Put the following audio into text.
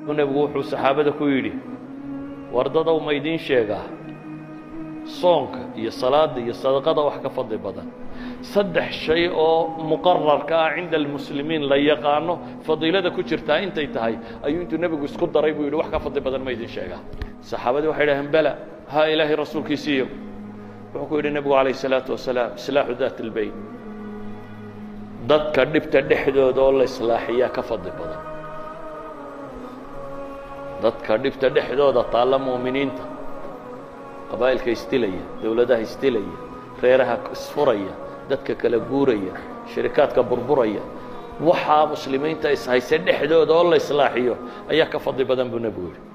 buu nebigu wuxuu saxaabada ku yidhi wardadow ma idiin sheegaa soonka iyo salaadda iyo sadaqada wax ka fadli badan saddex shay oo muqararka ah cinda almuslimiin la yaqaano fadiilada ku jirtaa intay tahay ayuu intuu nebigu isku daray buu yidhi wax ka fadli badan ma idin sheegaa saxaabadii waxay dhaheen bela haa ilaahay rasuulkiisiiyo wuxuu ku yidhi nebigu calayh الsalaatu wasalaam islaaxu daat اlbeyn dadka dhibta dhexdooda oo la islaaxiyaa ka fadli badan dadka dhibta dhexdooda taalla mu'miniinta qabaa'ilka isdilaya dowladaha isdilaya reeraha isfuraya dadka kala guuraya shirikaadka burburaya waxaa muslimiinta ishayse dhexdooda oo la islaaxiyo ayaa ka fadli badan buu nebigu yidhi